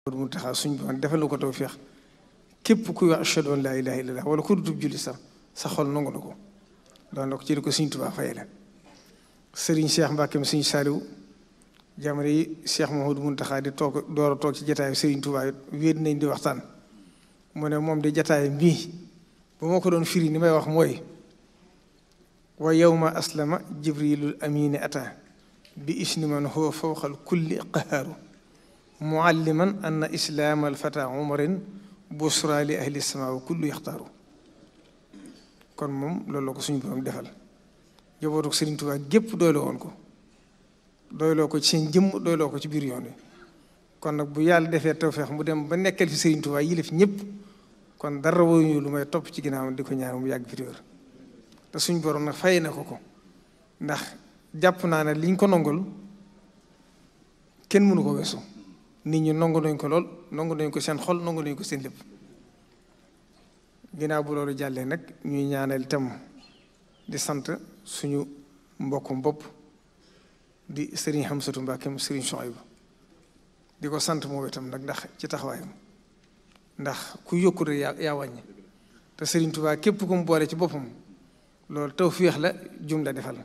mu taxaw suñ boon defal na ko tawfeex képp kuy wax ashhadu an laa ilaaha illallaah wala ku dutub julli sax sa xol nangu na ko doon na ko ci di ko Sëriñ Tuubaa fay la sëriñ Cheikh Mbacke mi Sëriñ Saliou jamono yi Cheikh Mouhamadou Mountakha di toog door a toog ci jataayu Sëriñ Tuubaa it wéet nañ di waxtaan mu ne moom di jataay bii ba ma ko doon firi ni may wax mooy wa yawma aslama jibrilul amini ata bi isni man huwa fawqal kulli qahaaru mualliman anna islaam alfata umarin busra li ahli sama wa kullu yaxtaaru kon moom loolu la ko suñu borom defal jabootu Sëriñ Tuubaa gépp doyloo woon ko doyloo ko ci seen jëmm doyloo ko ci biir yoon wi kon nag bu yàlla defee tawfeex mu dem ba nekkal fi Sëriñ Tuubaa yilif ñëpp kon dara woñu lu may topp ci ginnaaw di ko ñaan mu yàgg fi téwér te suñ borom nag fay na ko ko ndax jàpp naa ne liñ ko nongul kenn mënu ko weesu nit ñi nongu nañ ko lool nongu nañ ko seen xol nongu nañ ko seen lépp ginnaaw bu loolu jàllee nag ñuy ñaanal itam di sant suñu mbokkum bopp di sëriñ Hamsatu Mbàkke sëriñ Suhaybu di ko sant moom itam nag ndax ci taxawaayam ndax ku yokku rek yaa yaa wàññi te sëriñ Tuubaa képp ku mu boole ci boppam loolu tawfeex la jum la defal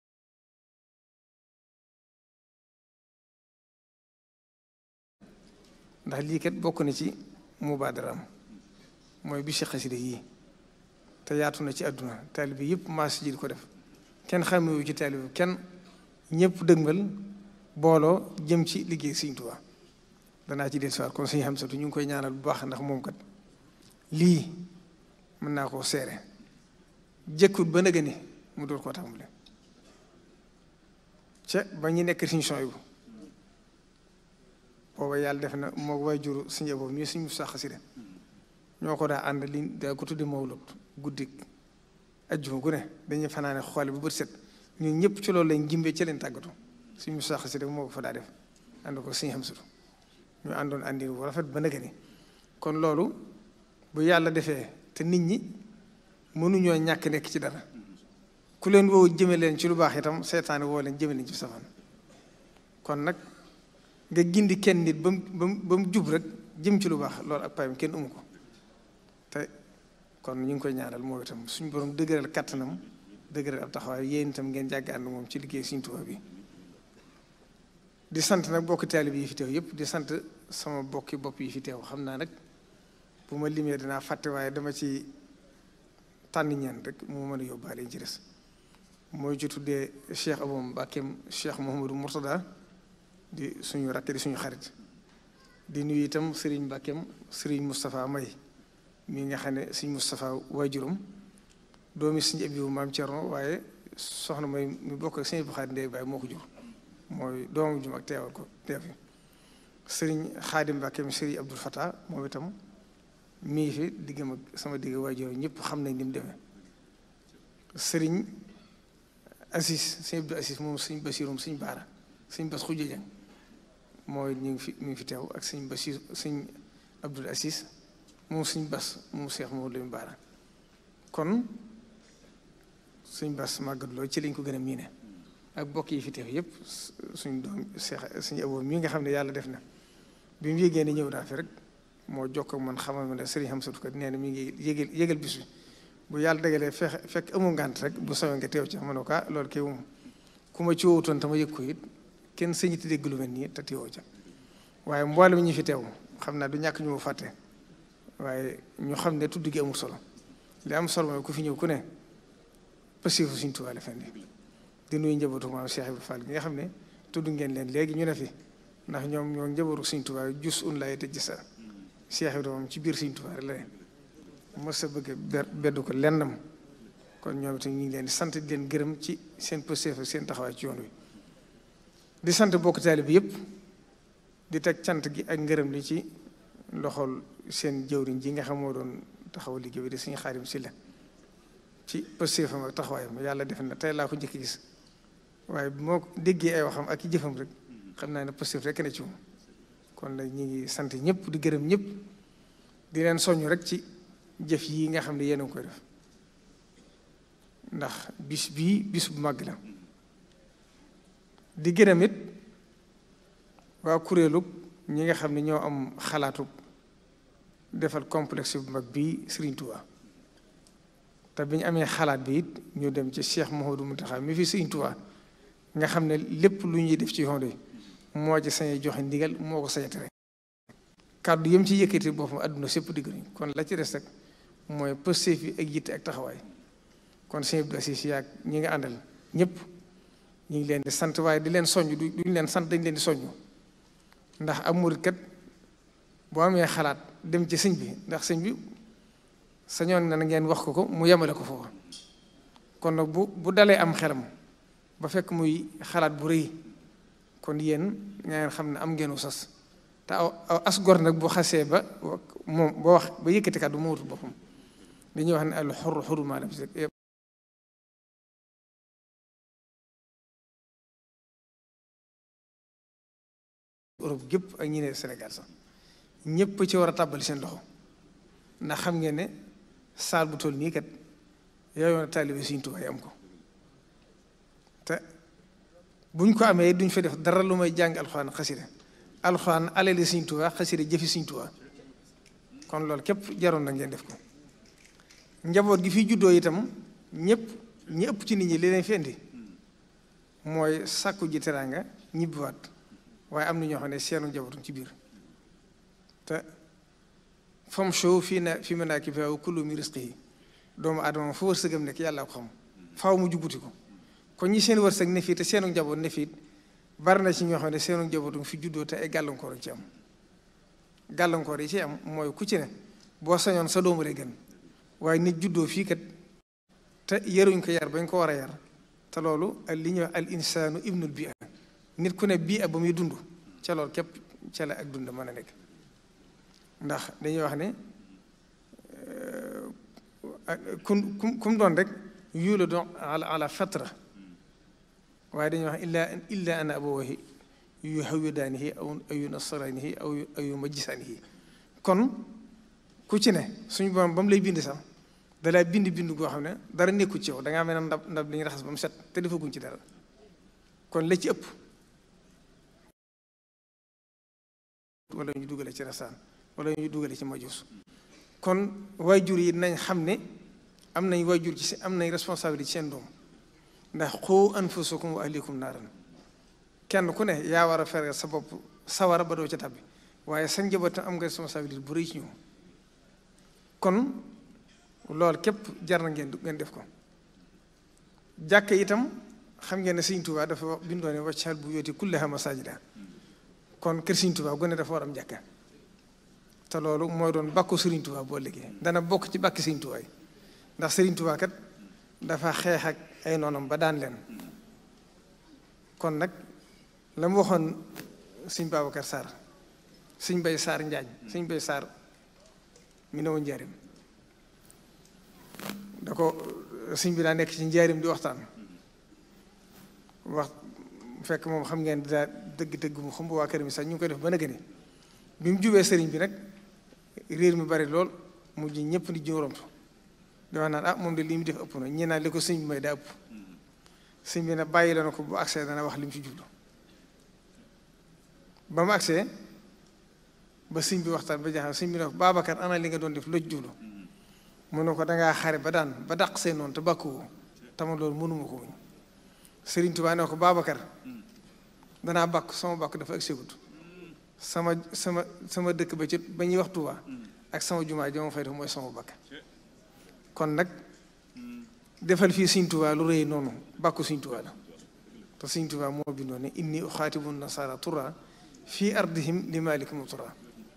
ndax lii kat bokk na ci mubaadaraam mooy bi si xasida yii te yaatu na ci àdduna taalibe yëpp maas ji di ko def kenn xamewu ci taalibe kenn ñëpp dëgmal booloo jëm ci liggéey Sëriñ Tuubaa danaa ci dellusiwaat kon Sëriñ Hamsatu ñu ngi koy ñaanal bu baax ndax moom kat lii mën naa koo seere jëkkut ba nëgë ni mu door koo tàmbale ca ba ñu nekk Sëriñ Suhaybu booba yàlla def na moo way juru suñu boobu ñu suñu sax xasida ñoo ko daa ànd li daa ko tudde mawlud guddik ajjuma gu ne dañuy fanaane xoole bu bët set ñun ñëpp ci loolu lañ jimbee ci leen tàggatu suñu sax xasida moo ko fa daa def ànd ko suñu Hamsatu ñu àndoon àndi bu rafet ba nëgë ni kon loolu bu yàlla defee te nit ñi mënuñoo ñàkk nekk ci dara ku leen woo jëme leen ci lu baax itam seetaane woo leen jëme leen ci safaan kon nag nga gindi kenn nit ba mu ba mu ba mu jub rek jëm ci lu baax loolu ak payam kenn umu ko te kon ñu ngi koy ñaanal moo itam suñu borom dëgëral kattanam dëgëral ab taxawaay yéen itam ngeen jàgg ànd moom ci liggéey Sëriñ Tuubaa bi di sant nag bokki taalib yi fi teew yëpp di sant sama bokki bopp yi fi teew xam naa nag bu ma limee dinaa fàtte waaye dama ci tànn ñeen rek moo mën a yóbbaale ci des mooy ci tuddee Cheikh Abou Mbakem Cheikh Mouhamadou Mourtada di suñu rakk di suñu xarit di nuyu itam Serigne Mbakem Serigne Moustapha May mi nga xam ne Serigne Moustapha waajuram doomi Serigne Abibu maam Thierno waaye soxna May mi bokk ak Serigne Bukhari Ndeye Baye moo ko jur mooy doomu jum ak teewal ko teew fi Serigne Khadim Mbakem Serigne Abdoul Fattah moom itam mi ngi fi diggam ak sama digg waajur ñëpp xam nañ ni mu demee Serigne Assis Serigne Abdou Assis moom Serigne Basirum Serigne Baara Serigne Bass Khoudia Dieng mooy ñu ngi fi ñu ngi fi teew ak sëñ Basiir sëñ Abdul Asis moom sëñ Bas moom Seex moom lañu baara kon sëñ Bas màggat loolu ci lañ ko gën a miine ak bokk yi fi teew yëpp suñ doom Seex suñu aboo mi nga xam ne yàlla def na bi mu yégee ne ñëw naa fi rek moo jokk ak man xamal ma ne sëriñ Hamsatu kat nee na mi ngi yégal yégal bis bi bu yàlla dagalee fex fekk amu ngànt rek bu sawee nga teew ci ma ne ko loolu kay moom ku ma ci wowutoon tama yëg ko it kenn sëñiti dégg lu mel nii te teewoo ca waaye mboolem ñi fi teew xam naa du ñàkk ñu mu fàtte waaye ñu xam ne tudd gi amul solo li am solo mooy ku fi ñëw ku ne pasifu suñ Tuubaa la fendi di nuyu njabootu maam Cheikh Ibrahima Fall gi nga xam ne tudd ngeen leen léegi ñu ne fi ndax ñoom ñoo njabootu suñ Tuubaa jus un lay tëj sa Cheikh Ibrahima moom ci biir suñ Tuubaa la ne mos a bëgg beddu ko lennam kon ñoom itam ñu ngi leen di sant di leen gërëm ci seen pëstéef seen taxawaay ci yoon wi di sant bokk taalibe bi yëpp di teg cant gi ak ngërëm li ci loxol seen jëwriñ ji nga xam moo doon taxaw liggéey bi di suñu xaarim si la ci pëstéefam ak taxawaayam yàlla def na tey laa ko njëkk gis waaye bi moo déggee ay waxam ak i jëfam rek xam naa ne pëstéef rek ne ci moom kon nag ñi ngi sant ñëpp di gërëm ñëpp di leen soññ rek ci jëf yi nga xam ne yéen a ngi koy def ndax bis bii bis bu màgg la di gërëm it waa kuréelu ñi nga xam ne ñoo am xalaatu defal complexe bu mag bii Serigne Touba te bi ñu amee xalaat bi it ñu dem ci Cheikh Mouhamadou Mountakha mi fi Serigne Touba nga xam ne lépp lu ñuy def ci yoon wi moo ci sañ joxe ndigal moo ko sañ tere kàddu yëm ci yëkkati boppam àdduna sépp digg nañ kon la ci des rek mooy pëstéef yi ak yitte ak taxawaay kon sëñ Abdou Aziz yaag ñi nga àndal ñëpp ñu ngi leen di sant waaye di leen soññ duñ leen sant dañ leen di soññ ndax am murit kat boo amee xalaat dem ci sëñ bi ndax sëñ bi sañoon na ngeen wax ko ko mu yemale ko foofu kon nag bu bu dalee am xelam ba fekk muy xalaat bu rëy kon yéen ngeen xam ne am ngeen sas te aw as gor nag bu xasee ba moom ba wax ba yëkkati kàddu mu wutul boppam dañuy wax ne al xurru xurru maa lam Europe gépp ak ñi ne Sénégal sax ñëpp ci war a tàbbali seen loxo ndax xam ngeen ne saal bu toll nii kat yooyu na taalibe Sëriñ Tuubaa yi am ko te buñ ko amee duñ fa def dara lu may jàng alxuraan xasida alxuraan alali Sëriñ Tuubaa xasida jëfi Sëriñ Tuubaa kon loolu képp jaroon na ngeen def ko njaboot gi fi juddoo itam ñëpp ñi ëpp ci nit ñi li leen fi indi mooy sàkku ji teraanga ñibbiwaat waaye am na ñoo xam ne seenu njabootu ci biir te fam show fii na fi manaakibihaa wa kulu min rizqihi doomu aadama fa wërsëgam nekk yàlla ko xam faaw mu jubbuti ko kon ñi seen wërsëg ne fii te seenu njaboot ne fii bari na ci ñoo xam ne seenu njabootu fi juddoo te ay gàllankoor ci am gàllankoor yi ci am mooy ku ci ne boo sañoon sa doomu lay gën waaye nit juddoo fii kat te yaruñ ko yar bañ ko war a yar te loolu li ñuy wax al insaanu ibnul bi nit ku ne bii ak ba muy dund ca loolu képp ca la ak dund mën a nekk ndax dañuy wax ne kum kum kum doon rek yuula doon ala ala fatra waaye dañuy wax illa illa ana abawayhi yu hawidaanihi aw aw yu nasaraanihi aw aw yu majjisaanihi kon ku ci ne suñu borom ba mu lay bind sax dalaa bind bind goo xam ne dara nekku ci yow da ngaa mel ne ndab ndab li ñu raxas ba mu set te defaguñ ci dara kon la ci ëpp wala ñu dugale ci rasaan wala ñu dugale ci majus kon waajur yi nañ xam ne am nañ waajur ci am nañ responsabilité ci seen doom ndax xoo anfusakum wa ahlikum naaran kenn ku ne yaa war a feral sa bopp sawara ba doo ca tabbi waaye sa njaboot am nga responsabilité bu rëy ci ñoom kon loolu képp jar na ngeen ngeen def ko jàkk itam xam ngeen ne Sëriñ Tuubaa dafa wax bindoo ne waccal bu yooti kullaha masaajida kon kër Sëriñ Tuubaa gone dafa war am jàkka te loolu mooy doon bàkku Sëriñ Tuubaa boo liggéey dana bokk ci bàkki Sëriñ Tuubaa yi ndax Sëriñ Tuubaa kat dafa xeex ak ay noonam ba daan leen kon nag la mu waxoon Sëriñ Babacar Sarr Sëriñ Bay Sarr Njaañ Sëriñ Bay Sarr mi ne woon njaarim da ko sëñ bi daa nekk ci njaarim di waxtaan wax fekk moom xam ngeen daa dëgg-dëgg mu xam waa kër mi sax ñu ngi koy def ba nëgëni bi mu jubee sëriñ bi nag réer mi bari lool mujj ñëpp di jóoramtu di wax naan ah moom de li mu def ëpp na ñi naan li ko sëñ bi may daa ëpp sëñ bi nag bàyyi la na ko bu accès dana wax li mu ci jublu ba mu accès ba sëñ bi waxtaan ba jaaxal sëñ bi ne ko Babacar ana li nga doon def loj jublu mu ne ko dangaa xare ba daan ba dàq see noonu te bàkkuwoo tama loolu mënuma ko wuñ Sëriñ Tuubaa ne ko Babacar danaa bàkk sama bàkk dafa ak segut sama sama sama dëkk ba ci ba ñuy wax Tuubaa ak sama jumaa ji ma fay def mooy sama bàkk kon nag defal fii Sëriñ Tuubaa lu rëy noonu bàkku Sëriñ Tuubaa la te Sëriñ Tuubaa moo bindoo ne inni uxaatibu nasaara tura fii ardihim li malikum tura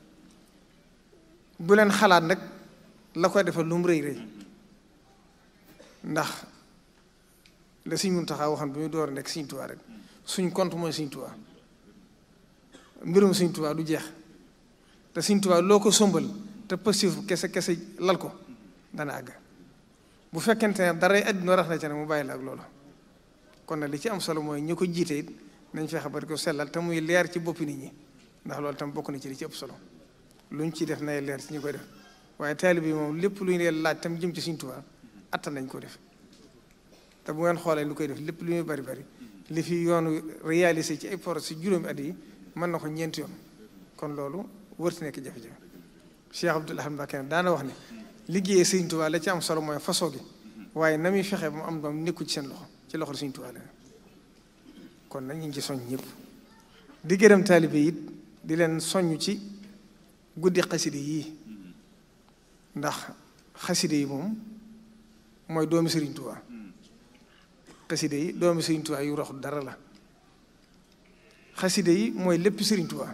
bu leen xalaat nag la koy defal lu mu rëy rëy ndax la Sëriñ Muntaxa waxoon bi muy door a nekk Sëriñ Tuubaa rek suñ compte mooy Sëriñ Tuubaa mbirum Sëriñ Tuubaa du jeex te Sëriñ Tuubaa loo ko sombal te positif kese kese lal ko dana àgg bu fekkente ne dara àddina rax na ca ne mu bàyyi la ak loolu kon nag li ci am solo mooy ñu ko jiite it nañ fexe ba di ko sellal te muy leer ci boppi nit ñi ndax loolu tam bokk na ci li ci ëpp solo luñ ci def nay leer ci ñu koy def waaye taalib bi moom lépp lu ñu leen laaj tam jëm ci Sëriñ Tuubaa attan nañ ko def te bu ngeen xoolee lu koy def lépp lu ñuy bari bari li fi yoonu réalisé ci ay projet si juróomi at yi mën na ko ñeenti yoon kon loolu wërti nekk jafe-jafe Cheikh Abdoul Ahad Mbacké daana wax ne liggéeyee Sëriñ Tuubaa la ci am solo mooy façon gi waaye na muy fexe ba mu am doom nekku ci seen loxo ci loxo Sëriñ Tuubaa la kon nag ñu ngi ci soññ ñëpp di gërëm taalibe it di leen soññ ci guddi xaside yii ndax xaside yi moom mooy doomi Sëriñ Tuubaa xaside yi doomi Sëriñ Tuubaa yu roxul dara la xaside yi mooy lépp Sëriñ Tuubaa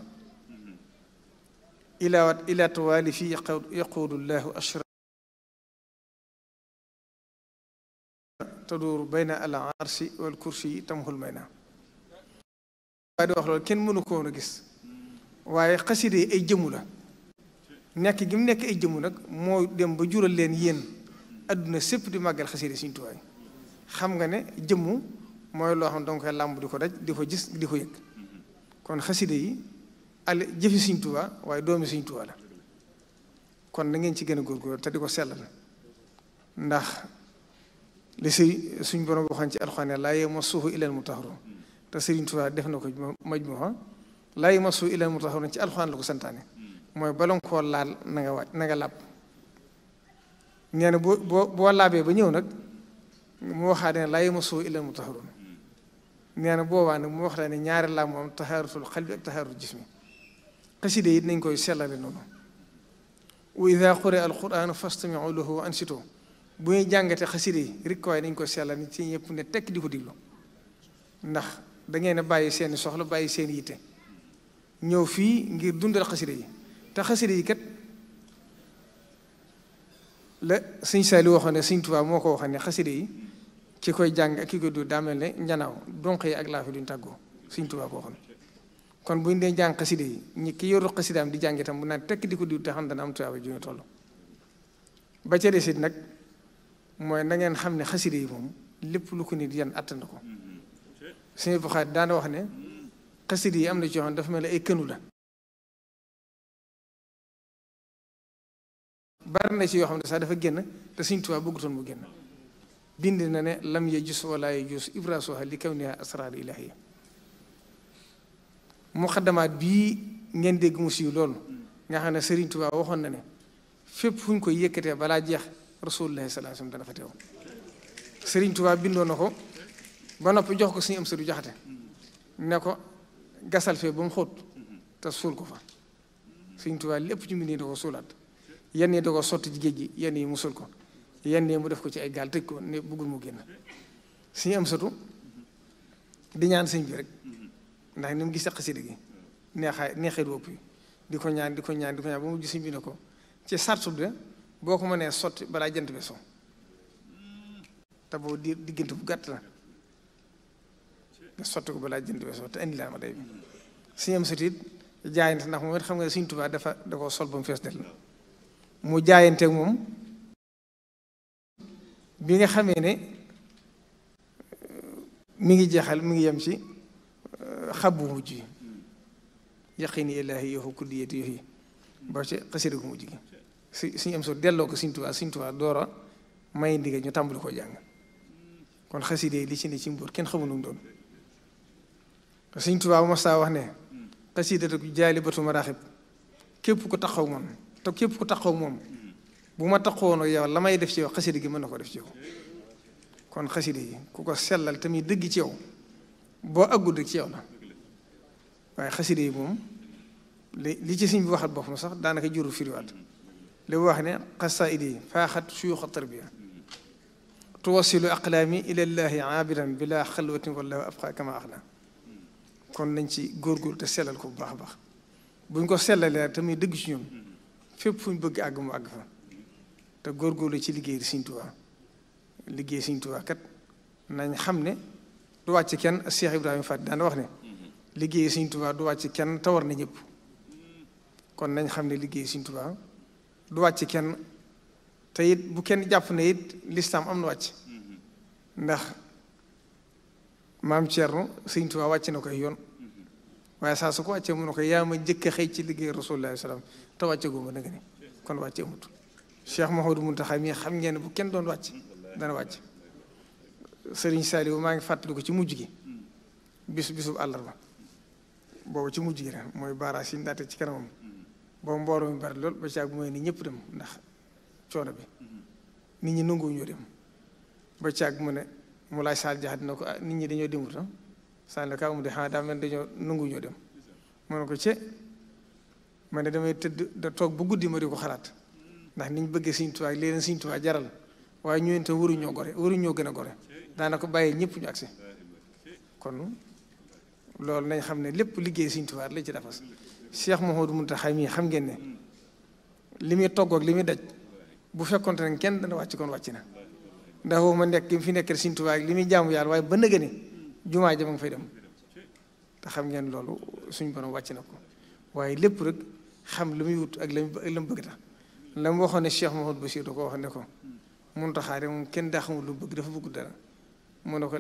ilaawat ila tawaali fi yaquudu llahu ashra taduur bayna al arsi wal kursi yi tamxul may na waaye di wax loolu kenn mënu ko woon a gis waaye xaside yi ay jëmu la nekk gi mu nekk ay jëmu nag moo dem ba jural leen yéen adduna sépp di màggal xaside Sëriñ Tuubaa xam nga ne jëmmu mooy loo xam ne danga koy làmb di ko daj di ko gis di ko yëg kon xaside yi al jëfi Sëriñ Tuubaa waaye doomi Sëriñ Tuubaa la kon na ngeen ci gën a góorgóorlu te di ko sellal ndax li si suñ borom waxoon ci alxuraan laa yamassuhu illal mutahharuun te Sëriñ Tuubaa def na ko majmuha laa yamassuhu illal mutahharuun ci alxuraan la ko santaane mooy bala koo laal na nga waaj na nga làpp nee na boo boo boo laabee ba ñëw nag mu waxaat ne laa yamassuhu illal mutahharuun nee na boobaa nag mu wax la ne ñaari laab moom tahaaratul qalbi ak tahaaratul jismi xaside yi nañ koy sellale noonu wa ida quri'a alquran fastami'u lahu wa ansitu bu ñuy jàngate xaside yi rek waaye dañ koy sellal ni ci ñëpp ne tekk di ko diglu ndax da ngeen a bàyyi seeni soxla bàyyi seen yitte ñëw fii ngir dundal xaside yi te xaside yi kat la sëñ Saali waxoon ne sëñ Tuubaa moo ko waxoon ne xaside yi ki koy jàng ak ki koy du daa mel ne njanaaw donq yi ak laafi duñ tàggoo sëñ Tuubaa ko waxoon kon bu ñu dee jàng xaside yi ñi ki yoru xasidaam di jàng itam bu naan tekk di ko diw te xam dana am tuyaaba ju ñu toll ba ca desit nag mooy na ngeen xam ne xaside yi moom lépp lu ko nit yan attan ko suñu Buxaari daana wax ne xaside yi am na ci yoo xam dafa mel ne ay kënu la bari na ci yoo xam ne sax dafa génn te Sëriñ Tuubaa bëggutoon mu génn bind na ne lam ya jus wala ya jus ibrasuha li kawniha asrar ilahiya muqaddamaat bii ngeen dégg mu siiw loolu nga xam ne Sëriñ Tuubaa waxoon na ne fépp fu ñu koy yëkkatee balaa jeex rasulullahi sallallahu alayhi wasallam dana fa teew Sëriñ Tuubaa bindoo na ko ba noppi jox ko suñu am sëriñ jaxate ne ko gasal fee ba mu xóot te suul ko fa Sëriñ Tuubaa lépp ci mbindee da ko suulaat yenn yi da ko sotti ci géej gi yenn yi mu suul ko yenn yi mu def ko ci ay gaal tëj ko ne bëggul mu génn suñu am sëtu di ñaan sëñ bi rek ndax ni mu gisee xasida gi neexaay neexee du ëpp di ko ñaan di ko ñaan di ko ñaan ba mu gis sëñ bi ne ko ci sartu de boo ko mënee sotti balaa jant bi so te boobu di diggante bu gàtt la nga sotti ko balaa jant bi so te indi laa ma day bi suñu am sëtu it jaayante ndax moom it xam nga Sëñ Tuubaa dafa da ko sol ba mu fees del mu jaayanteeg moom bi nga xamee ne mi ngi jeexal mi ngi yem ci xabbu mujj yi yaqini ilaahi yoxu kulliyati yoxi ba ci xasida gu mujj gi si suñu am so delloo ko Sëñ Tuubaa Sëñ Tuubaa doora may ndigal ñu tàmbali ko jàng kon xasida yi li ci ne ci mbóot kenn xamul nu mu doon Sëñ Tuubaa bu ma saa wax ne xasidatu jaalibatu maraaxib képp ko taxaw moom te képp ku taxaw moom bu ma taxawoon ak yow la may def ci yow xasida gi mën na ko def ci yow kon xasida yi ku ko sellal tamit dëgg ci yow boo àggul rek ci yow la waaye xasida yi moom li li ci siñ bi waxat boppam sax daanaka juru firiwaat li wax ne xasaid yi faaxat suyuxa tarbiya tuwasilu aqlaami ilallahi aabidan bila xalwatin wallahu abqa kama axna kon nañ ci góorgóorlu te sellal ko bu baax a baax buñ ko sellalee tamit dëgg ci ñun fépp fu ñu bëgg àgg mu àgg fa te góorgóorlu ci liggéey Sëriñ Tuubaa liggéey Sëriñ Tuubaa kat nañ xam ne du wàcc kenn Cheikh Ibrahima Faty daan wax ne liggéey Sëriñ Tuubaa du wàcc kenn te war na ñëpp kon nañ xam ne liggéey Sëriñ Tuubaa du wàcc kenn te it bu kenn jàpp ne it lislaam am na wàcc ndax maam Thierno Sëriñ Tuubaa wàcc na koy yoon waaye saa su ko wàccee mu ne ko yaa ma njëkk a xëy ci liggéey Rasulullah salaam te wàcce góoma na nga ni kon wàcce amut Cheikh Mouhamadou Mountakha mii xam ngeen ne bu kenn doon wàcc dana wàcc Serigne Saliou maa ngi fàttali ko ci mujj gi bis bisub àllarba boobu ci mujj gi la mooy baaraas yi ndaate ci kanamam boobu mbooloo mi bari lool ba caag mooy ni ñëpp dem ndax coono bi nit ñi nanguwu ñoo dem ba caag mu ne mu laaj saal jaxat na ko ah nit ñi dañoo demut ah saal ka mu de xanaa daa mel dañoo nanguwu ñoo dem mu ne ko ce ma ne damay tëdd da toog bu guddi ma di ko xalaat ndax niñ bëggee Sëriñ Tuubaa ak leen Sëriñ Tuubaa jaral waaye ñu te waruñoo gore waruñoo gën a gore daana ko bàyyee ñëpp ñu agsi kon loolu nañ xam ne lépp liggéey Sëriñ Tuubaa la ci defas Cheikh Mouhamadou Mountakha mii xam ngeen ne li muy togg ak li muy daj bu fekkonte ne kenn dana wàcc kon wàcc na ndax woo ma nekk fi nekk Sëriñ Tuubaa ak li muy jaamu yàlla waaye ba nëgë ne jumaa ja ma nga fay dem te xam ngeen loolu suñ borom wàcc na ko waaye lépp rek xam li muy wut ak la mu bëgg tax la mu waxoon ne Cheikh Mouhamadou Bachir da ko wax ne ko Mountakha de moom kenn daa xamul lu bëgg dafa bëgg dara mu ne ko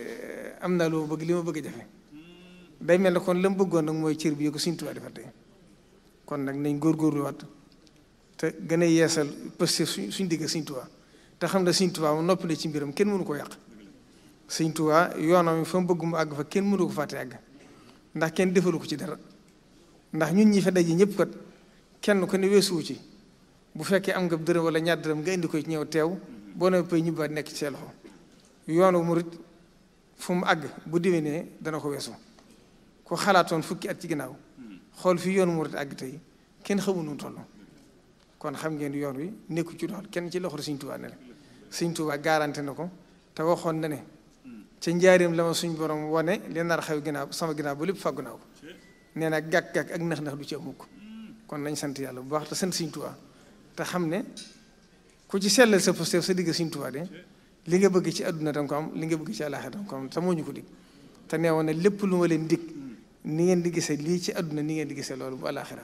am naa lu bëgg li ma bëgg a jafe day mel ne kon la mu bëggoon nag mooy cër bi ko Sëriñ Tuubaa defal tey kon nag nañ góorgóorluwaat te gën a yeesal pëste suñ suñ digg Sëriñ Tuubaa te xam ne Sëriñ Tuubaa mu noppi na ci mbiram kenn mënu ko yàq Sëriñ Tuubaa yoonam fa mu bëgg mu àgg fa kenn mënu ko fàtte àgg ndax kenn defalu ko ci dara ndax ñun ñi fa daje ñëpp kat kenn ko ne weesuwu ci bu fekkee am nga dërëm wala ñaar dërëm nga indi ko ci ñëw teew boo nee pay ñibbaat nekk ci seen loxo yoonu murit fu mu àgg bu déwénee dana ko weesu ku xalaatoon fukki at ci ginnaaw xool fi yoonu murit àgg tey kenn xamu nu toll kon xam ngeen yoon wi nekku ci doxal kenn ci loxo Sëriñ Tuubaa ne la Sëriñ Tuubaa garanti na ko te waxoon na ne ca njaareem la ma suñ borom wane li nar xew ginnaaw sama ginnaaw ba lépp fàggu naa ko nee na gàkk-gàkk ak nax-nax du ci amuk kon nañ sant yàlla bu baax te sant Sëriñ Tuubaa te xam ne ku ci sellal sa posté sa digg Sëriñ Tuubaa de li nga bëgg ci àdduna danga ko am li nga bëgg ci àllaaxira danga ko am te moo ñu ko dig te nee woon ne lépp lu ma leen dig ni ngeen di gisee lii ci àdduna ni ngeen di gisee loolu bu àllaaxira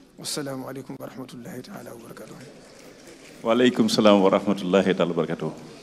wasalaamualeykum wa rahmatullahi taala wa barakatuh waaleykum salaam wa rahmatullahi taala wa barakatuh